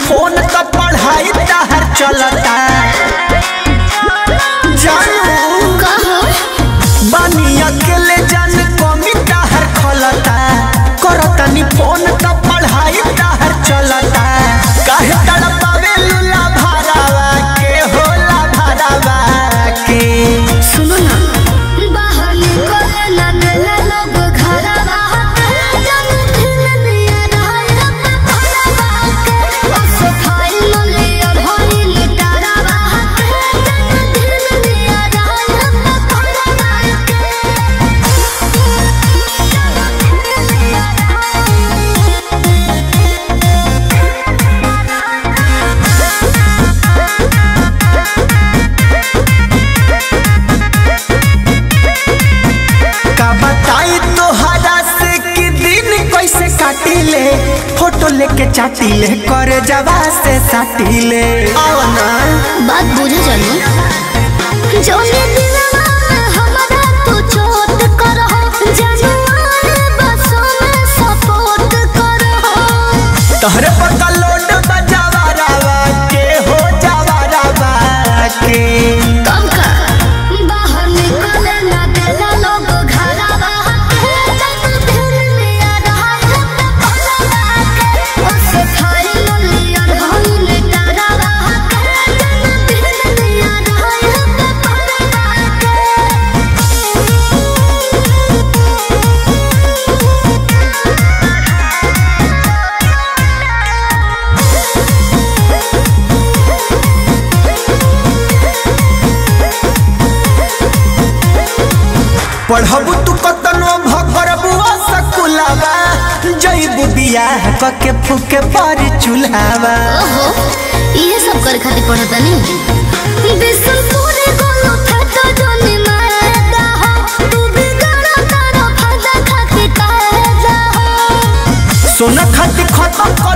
phone तो पढ़ाई तहर चलता जानू कहो बानी अकेले जान कमी तहर खलता करतनी फोन तो पढ़ाई तहर चलता काहे तड़पावे लुला भरावा के होला भरावा के सुनो ना बाहर निकले ना देला लोग घरवा जन दिन दिया रहल भरवा के बस फाइल लिया भरी लिटारवा जन दिन दिया रहल भरवा का बताई तोहरा से कि दिन कैसे काटिले फोटो लेके चाटिले कर जवा से साटिले आओ ना बात बुझे जानी जौने दिलवा में हमरा तू चोट करहो जनुआ बसों में सपोर्ट करहो तोहरे पता लोड बजावा रावा के हो जावा रावा के कब का बाहर निकले ना देला लोग घरवा जब दिन लिया रहा भरवा के उस फाइल लिया भइल डरवा जब दिन लिया रहा भरवा के पढ़बू तू कतनो भरबू सकुलावा जईबू बियाह कके फूके पर चूल्हावा ओहो ये सब करे खातिर पढ़ता नहीं बिसन पूरे गोलो फटा जोनी मारदा हो तू भी गाना तारा फटा खातिर कहदा हो सोना खाती खत्म कर